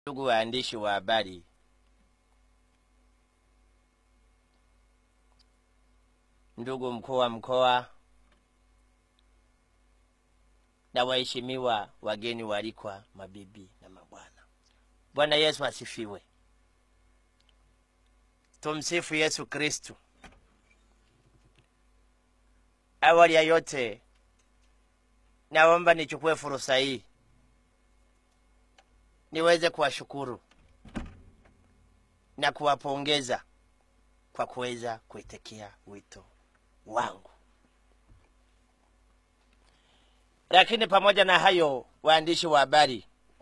Ndugu waandishi wa habari, ndugu mkuu wa mkoa na waheshimiwa wageni waalikwa, mabibi na mabwana, Bwana Yesu asifiwe. Tumsifu Yesu Kristu. Awali ya yote, naomba nichukue fursa hii niweze kuwashukuru na kuwapongeza kwa kuweza kuitikia wito wangu. Lakini pamoja na hayo, waandishi wa habari,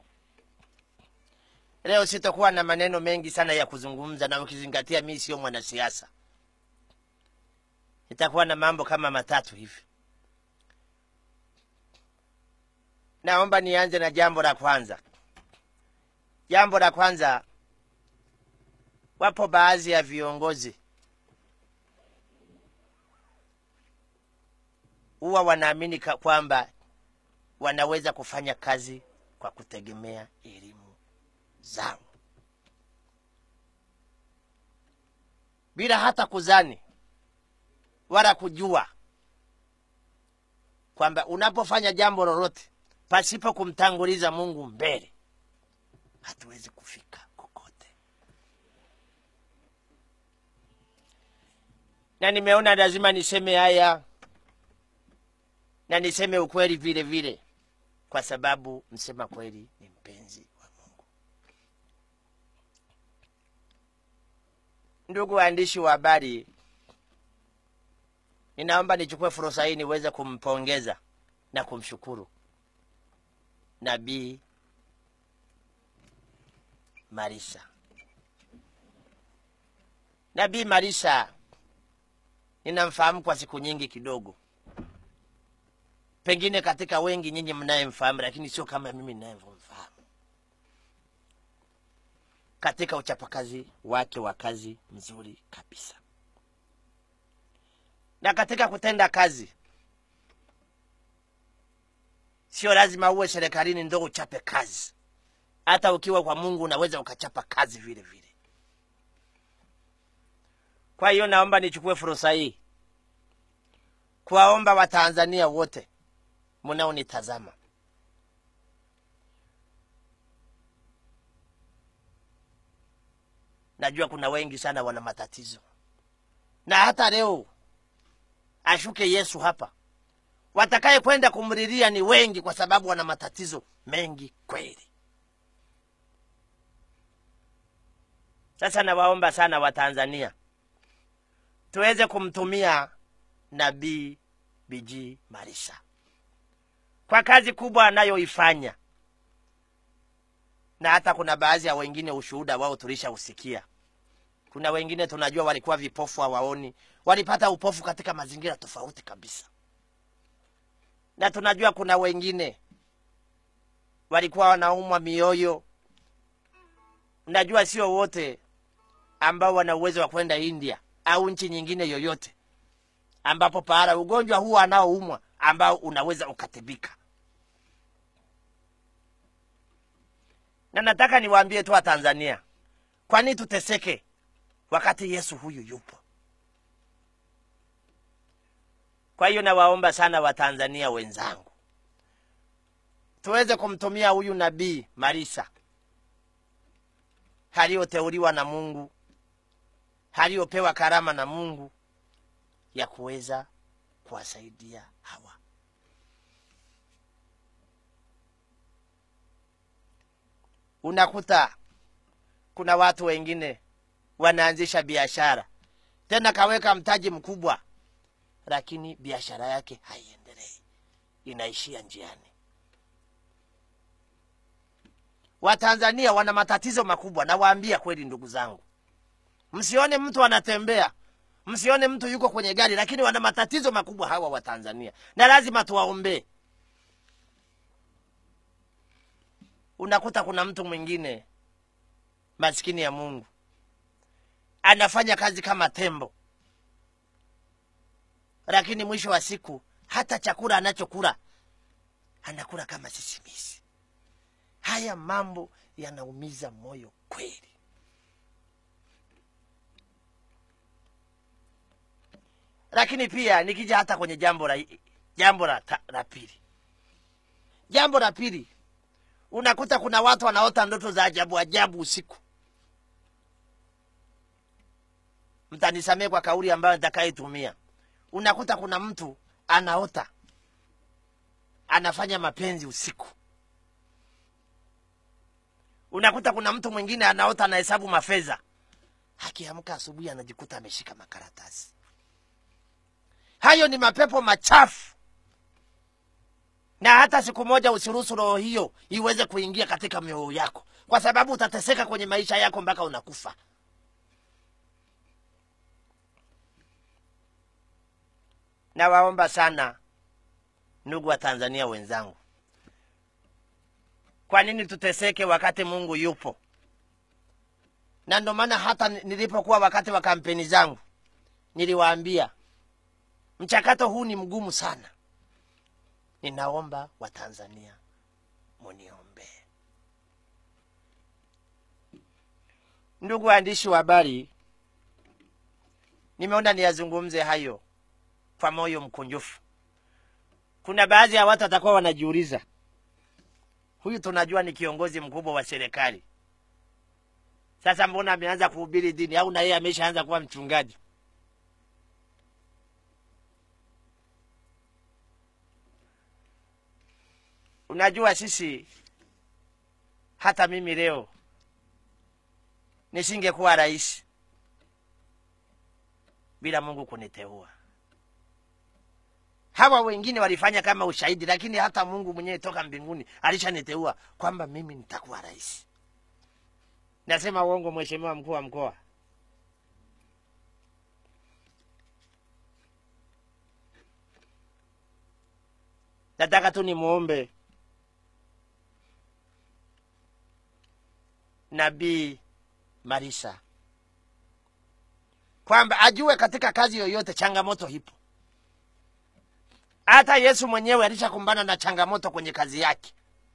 leo sitakuwa na maneno mengi sana ya kuzungumza, na ukizingatia mimi sio mwanasiasa, itakuwa na mambo kama matatu hivi. Naomba nianze na jambo la kwanza. Jambo la kwanza, wapo baadhi ya viongozi huwa wanaamini ka- kwamba wanaweza kufanya kazi kwa kutegemea elimu zao bila hata kuzani wala kujua kwamba unapofanya jambo lolote pasipo kumtanguliza Mungu mbele hatuwezi kufika kokote. Na nimeona lazima niseme haya na niseme ukweli vile vile, kwa sababu msema kweli ni mpenzi wa Mungu. Ndugu waandishi wa habari, ninaomba nichukue fursa hii niweze kumpongeza na kumshukuru Nabii Marisa. Nabii Marisa ninamfahamu kwa siku nyingi kidogo, pengine katika wengi nyinyi mnayemfahamu, lakini sio kama mimi ninayemfahamu, katika uchapakazi wake wa kazi mzuri kabisa, na katika kutenda kazi. Sio lazima uwe serikalini ndo uchape kazi hata ukiwa kwa Mungu unaweza ukachapa kazi vile vile. Kwa hiyo naomba nichukue fursa hii kuwaomba Watanzania wote mnaonitazama, najua kuna wengi sana wana matatizo, na hata leo ashuke Yesu hapa, watakaye kwenda kumlilia ni wengi, kwa sababu wana matatizo mengi kweli. Sasa nawaomba sana Watanzania tuweze kumtumia Nabii Biji Marisa kwa kazi kubwa anayoifanya, na hata kuna baadhi ya wengine ushuhuda wao tulishausikia. Kuna wengine tunajua walikuwa vipofu, hawaoni, walipata upofu katika mazingira tofauti kabisa, na tunajua kuna wengine walikuwa wanaumwa mioyo. Najua sio wote ambao wana uwezo wa kwenda India au nchi nyingine yoyote ambapo pahala ugonjwa huu anaoumwa ambao unaweza ukatibika. Na nataka niwaambie tu Watanzania, kwa nini tuteseke wakati Yesu huyu yupo? Kwa hiyo nawaomba sana Watanzania wenzangu, tuweze kumtumia huyu nabii Marisa aliyoteuliwa na Mungu aliyopewa karama na Mungu ya kuweza kuwasaidia hawa. Unakuta kuna watu wengine wanaanzisha biashara, tena kaweka mtaji mkubwa, lakini biashara yake haiendelei, inaishia njiani. Watanzania wana matatizo makubwa, nawaambia kweli, ndugu zangu. Msione mtu anatembea, msione mtu yuko kwenye gari, lakini wana matatizo makubwa hawa Watanzania, na lazima tuwaombee. Unakuta kuna mtu mwingine maskini ya Mungu anafanya kazi kama tembo, lakini mwisho wa siku hata chakula anachokula anakula kama sisimisi. Haya mambo yanaumiza moyo kweli. Lakini pia nikija hata kwenye jambo la jambo la, ta- la pili, jambo la pili, unakuta kuna watu wanaota ndoto za ajabu ajabu usiku. Mtanisamee kwa kauli ambayo nitakaitumia. Unakuta kuna mtu anaota anafanya mapenzi usiku. Unakuta kuna mtu mwingine anaota anahesabu mafedha, akiamka asubuhi anajikuta ameshika makaratasi. Hayo ni mapepo machafu, na hata siku moja usiruhusu roho hiyo iweze kuingia katika mioyo yako, kwa sababu utateseka kwenye maisha yako mpaka unakufa. Nawaomba sana ndugu wa Tanzania wenzangu, kwa nini tuteseke wakati Mungu yupo? Na ndio maana hata nilipokuwa wakati wa kampeni zangu niliwaambia mchakato huu ni mgumu sana. Ninaomba Watanzania muniombee. Ndugu waandishi wa habari, nimeona niyazungumze hayo kwa moyo mkunjufu. Kuna baadhi ya watu watakuwa wanajiuliza, huyu tunajua ni kiongozi mkubwa wa serikali, sasa mbona ameanza kuhubiri dini? Au na yeye ameshaanza kuwa mchungaji? Unajua, sisi hata mimi leo nisingekuwa rais bila Mungu kuniteua. Hawa wengine walifanya kama ushahidi, lakini hata Mungu mwenyewe toka mbinguni alishaniteua kwamba mimi nitakuwa rais. Nasema uongo, mheshimiwa mkuu wa mkoa? Nataka tu nimwombe Nabii Marisa kwamba ajue katika kazi yoyote changamoto hipo. Hata Yesu mwenyewe alishakumbana na changamoto kwenye kazi yake,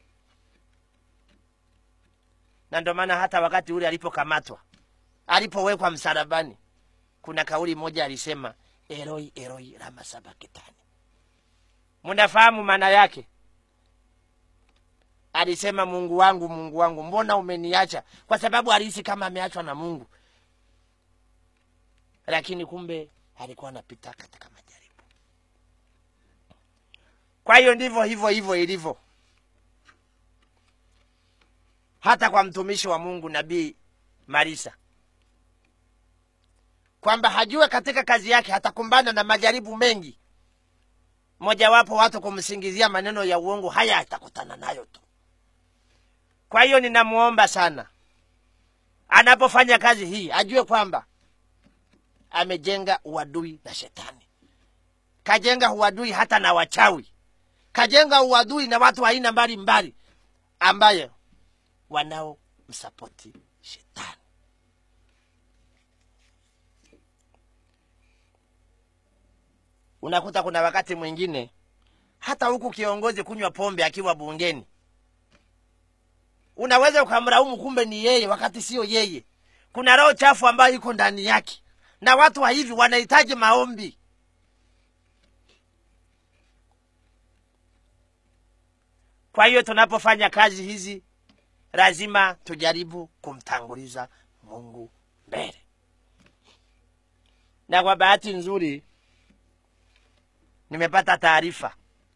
na ndio maana hata wakati ule alipokamatwa, alipowekwa msalabani, kuna kauli moja alisema, Eloi Eloi lama sabakitani. Mnafahamu maana yake? Alisema, Mungu wangu Mungu wangu, mbona umeniacha? Kwa sababu alihisi kama ameachwa na Mungu, lakini kumbe alikuwa anapita katika majaribu. Kwa hiyo ndivyo hivyo hivyo ilivyo hata kwa mtumishi wa Mungu Nabii Marisa, kwamba hajue katika kazi yake hatakumbana na majaribu mengi, mojawapo watu kumsingizia maneno ya uongo. Haya atakutana nayo tu. Kwa hiyo ninamwomba sana, anapofanya kazi hii ajue kwamba amejenga uadui na shetani, kajenga uadui hata na wachawi, kajenga uadui na watu wa aina mbalimbali ambaye wanaomsapoti shetani. Unakuta kuna wakati mwingine hata huku kiongozi kunywa pombe akiwa bungeni, unaweza ukamlaumu, kumbe ni yeye, wakati sio yeye. Kuna roho chafu ambayo iko ndani yake, na watu wa hivi wanahitaji maombi. Kwa hiyo tunapofanya kazi hizi lazima tujaribu kumtanguliza Mungu mbele. Na kwa bahati nzuri nimepata taarifa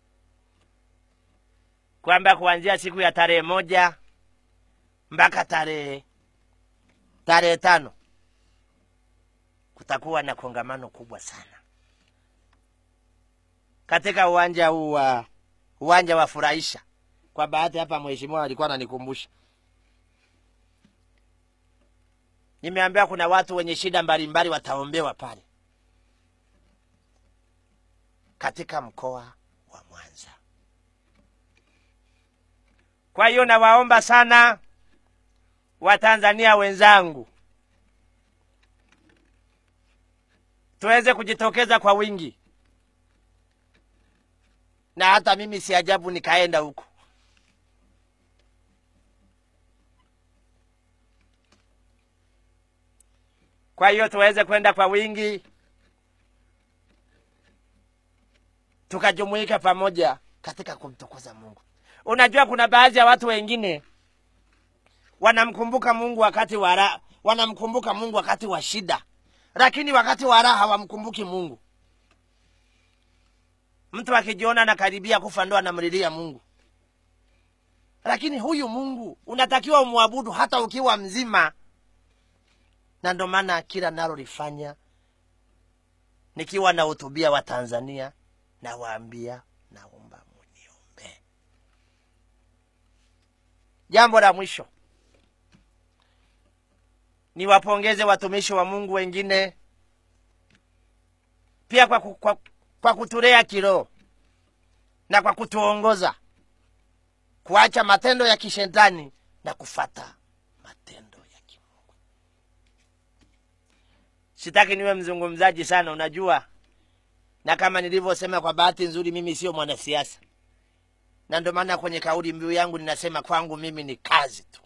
kwamba kuanzia siku ya tarehe moja mpaka tarehe tarehe tano kutakuwa na kongamano kubwa sana katika uwanja huu wa uwanja wa Furahisha. Kwa bahati hapa mheshimiwa alikuwa ananikumbusha, nimeambiwa kuna watu wenye shida mbalimbali wataombewa pale katika mkoa wa Mwanza. Kwa hiyo nawaomba sana Watanzania wenzangu, tuweze kujitokeza kwa wingi, na hata mimi si ajabu nikaenda huko kwa hiyo tuweze kwenda kwa wingi tukajumuika pamoja katika kumtukuza mungu unajua kuna baadhi ya watu wengine wanamkumbuka mungu wakati wa raha wanamkumbuka mungu wakati wa shida lakini wakati wa raha hawamkumbuki mungu mtu akijiona anakaribia kufa ndo anamlilia mungu lakini huyu mungu unatakiwa umwabudu hata ukiwa mzima na ndo maana kila nalolifanya nikiwa na hutubia wa tanzania nawaambia naomba muniombe jambo la mwisho niwapongeze watumishi wa mungu wengine pia kwa, ku- kwa, kwa kutulea kiroho na kwa kutuongoza kuacha matendo ya kishetani na kufata matendo ya kimungu sitaki niwe mzungumzaji sana unajua na kama nilivyosema kwa bahati nzuri mimi sio mwanasiasa na ndio maana kwenye kauli mbiu yangu ninasema kwangu mimi ni kazi tu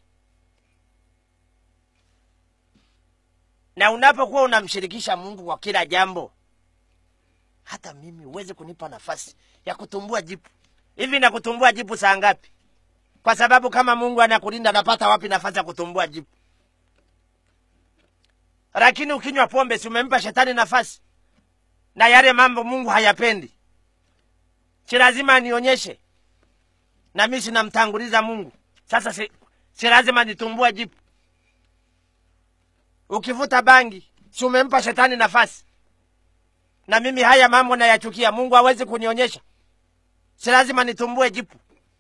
na unapokuwa unamshirikisha mungu kwa kila jambo hata mimi uweze kunipa nafasi ya kutumbua jipu hivi na kutumbua jipu saa ngapi kwa sababu kama mungu anakulinda napata wapi nafasi ya kutumbua jipu lakini ukinywa pombe si umempa shetani nafasi na yale mambo mungu hayapendi si lazima nionyeshe na mi sinamtanguliza mungu sasa si, si lazima nitumbue jipu ukivuta bangi si umempa shetani nafasi na mimi haya mambo nayachukia mungu hawezi kunionyesha si lazima nitumbue jipu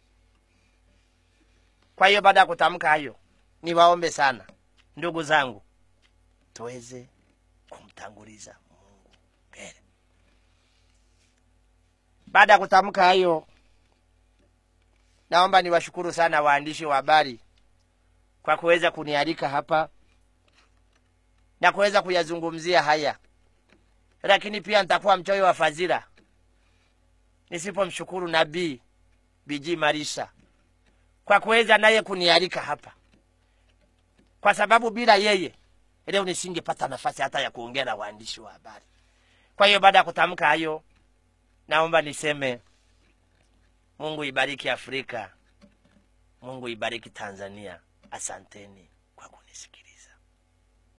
kwa hiyo baada ya kutamka hayo niwaombe sana ndugu zangu tuweze kumtanguliza mungu mbele baada ya kutamka hayo naomba niwashukuru sana waandishi wa habari kwa kuweza kunialika hapa na kuweza kuyazungumzia haya lakini pia nitakuwa mchoyo wa fadhila nisipomshukuru nabii biji marisha kwa kuweza naye kunialika hapa kwa sababu bila yeye leo nisingepata nafasi hata ya kuongea na waandishi wa habari kwa hiyo baada ya kutamka hayo naomba niseme mungu ibariki afrika mungu ibariki tanzania asanteni kwa kunisikiliza